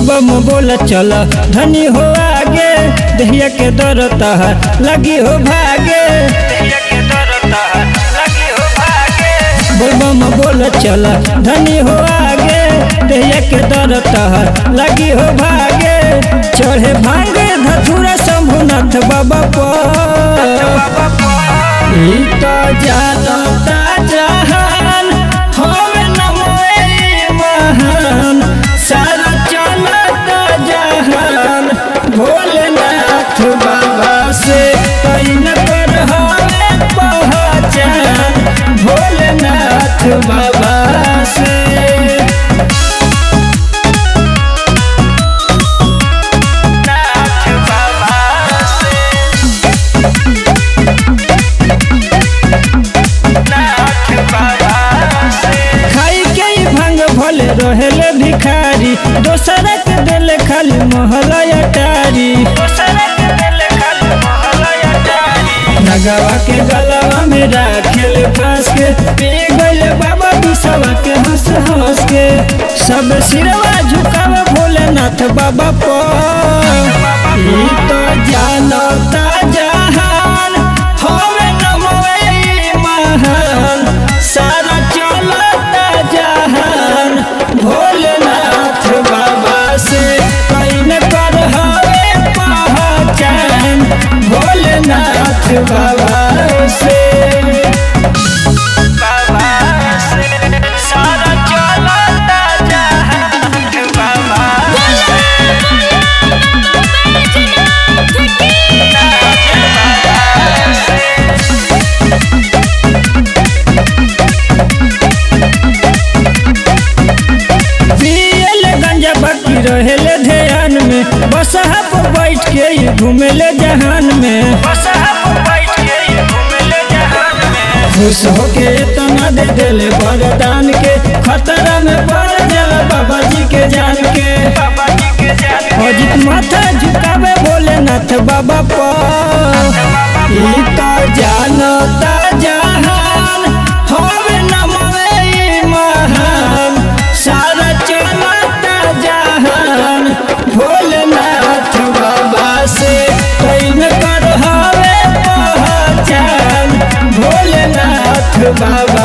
बोलबम बोल चल धनी हो आगे दहिया के दरता लगी हो भागे बोलबम बोल चल धनी हो आगे दहिया के दरता लगी हो भागे चढ़े भांगे धथुरा शंभुनाथ बाबा पर ई तो जानता जहान होवे नमोए महान सारा चलता जहान भोलेनाथ बाबा से कैन कर हवे पहचान भोलेनाथ बाबा से खाई के ही भंग भले रहेले भिखारी दोसरा के देले खाली महला अटारी नगवा के गलवा में राखेल फांस के पी गइले बाबा बिसवा के हंस हंस के सब सिरवा झुकावे भोलेनाथ बाबा पर ई तो जानता जहान होवे नमोए महान सारा चलता जहान भोलेनाथ बाबा से कैन कर हवे पहचान भोलेनाथ बाबा से सारा चलता जहान बाबा पियल गंजा बाकी रहेले ध्यान में बस पर बैठ के ही घूमेले जहान में खुश होके इतना दे दिले वरदान के खतरा में पड़ जाला बाबा जी के जान के अजित माथा झुकावे भोलेनाथ बाबा पर ई तो जानता जहान होवे नमवे महान सारा चलता जहान भोलेनाथ बाबा से कैन कर हवे पहचान भोलेनाथ बाबा